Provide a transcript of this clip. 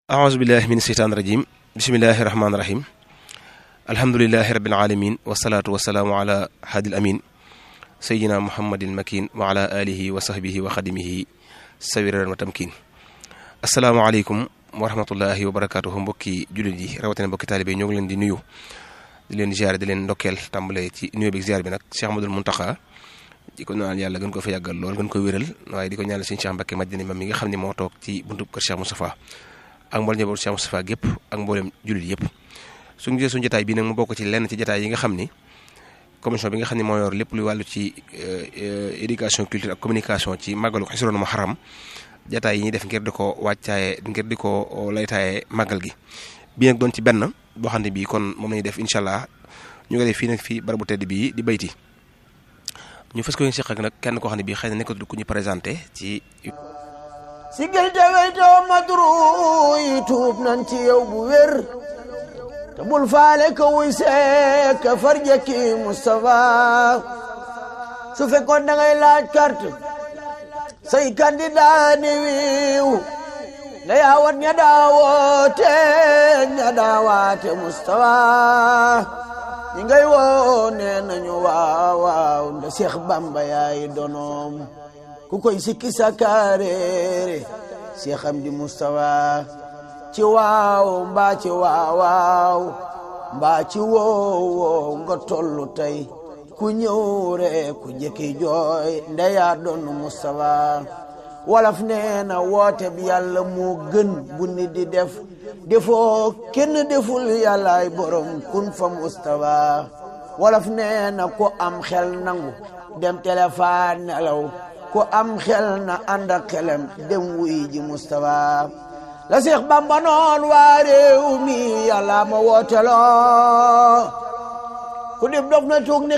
aousubillahi min seytaan rajim bisimillahi rahmaani rahim alhamdulilahi rabil alamin wasalaatu wasalaamu ala haadil amin sayidina muhammadil makin wa ala alihi wa sahbihi wa xadimihi sawiran wa tamkin asalaamaaleykum wa rahmatullahi wa barakatuhu mbokki jullit yi rawatina mbokki taalibe ñoo ngi leen di nuyu di leen ziare di leen ndokkeel tàmbale ci nuyu bi ziare bi nag Cheikh Amadul Muntaxa di ko ñaanal yàlla gën ko fa yàggal lool gën ko wéral waaye di ko ñaanal sëñ Cheikh Mbacké Madina ma mi nga xam ne moo toog ci buntu kër Cheikh Moustapha ak mboolem njabootu Cheikh Moustapha gépp ak mboolem jullit yëpp suñu gisee suñu jotaay bii nag mu bokk ci lenn ci jotaay yi nga xam ni commission bi nga xam ne moo yor lépp lu wàllu ci éducation culture ak communication ci màggalu Xisroon Muharram jotaay yi ñuy def ngir di ko wàccaaye ngir di ko laytaaye màggal gi bii nag doon ci benn boo xam ne bii kon moom lañuy def incha allah ñu ngi def fii nag fii barabu tedd bii di bayti ñu fas ko yéen seq ak nag kenn koo xam ne bii xëy na nekkatul ku ñu présenté ci. sigil te weytoo madru yi tuub nan ci yow bu wér te bul faale ka wuy see ka farjaki Moustapha su fekkoon da ngay laaj carte say candidat ni wiiw na yaawat ña daawoote ña daawaate Moustapha ñi ngay woo nee nañu waaw waaw nda Seex Bamba yaay donoom ku koy sikki sakaareere Seex Amdi Moustapha ci waaw mbaa ci waaw waaw mbaa ci woow woow nga tollu tey ku ñëw rek ku jëkki jooy ndeyaa doon Moustapha wolof nee na woote bi yàlla moo gën bu nit di def defoo kenn deful yàllaay borom kun fa Moustapha wolof nee na ku am xel nangu dem téléphone nelaw ku am xel na ànd ak xelam dem wuy ji Moustapha la Seex Bamba noon waa réew mi yàlla ma wooteloo ku dib dof na tuug ni